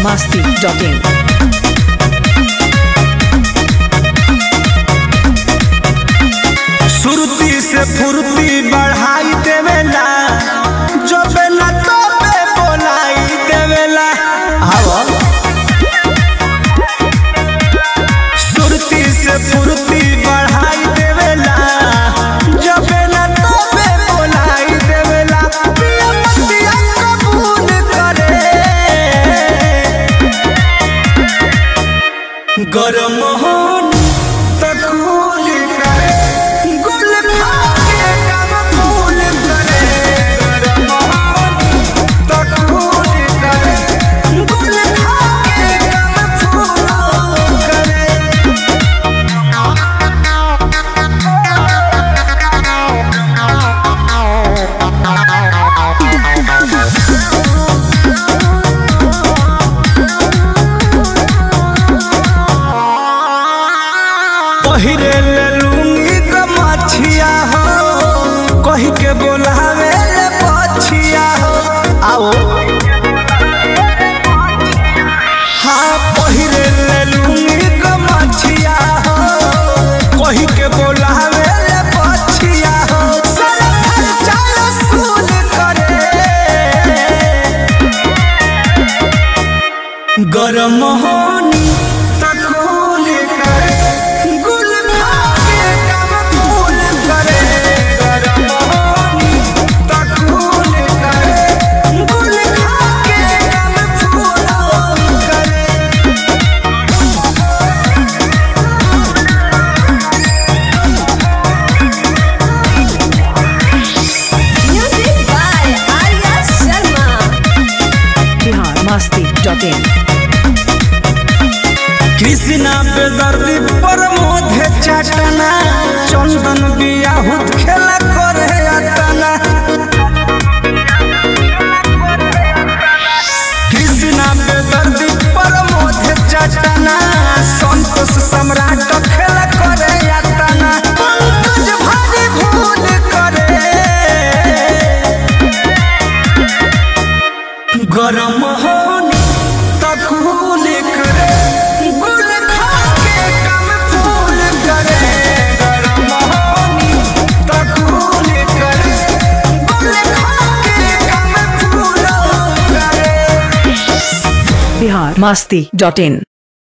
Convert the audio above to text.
masti.in. सुरती से फुर्ती बढ़ाई देवेला जबेला तबे बोलाई देवेला हवा सुरती से फुर्ती बढ़ाई देवेला जबेला तबे बोलाई देवेला पिया पतिया कबूल करे गरम होन तकूल करे गुल खाके कब फूल करे गरम होन तकूल करे गुल खाके कब फूल करे पहिरे ले लूंगी गमछिया हो कही के बोलावे ले पछिया हो आओ हाँ पहिरे ले लूंगी गमछिया हो कही के बोलावे ले पछिया हो सारा खर्चा रसूल करे गरम होनी तकूल करे गुल खाके कब फूल करे गरम होनी तकूल करे गुल खाके कब फूल करे Music by Arya Sharma. Bihar masti.in. Krishna पे दर्दी पर मोधे चटना चंदन बियाहुत खेला करे अतना कृष्णा पे दर्दी पर मोधे चटना संतोष सम्राट खेला करे अतना पंकज भारी भूल करे गरम होनी तकूल करे गुल खाके कम फूल करे गरम होनी तकूल करे गुल खाके कम फूल करे Bihar masti.in.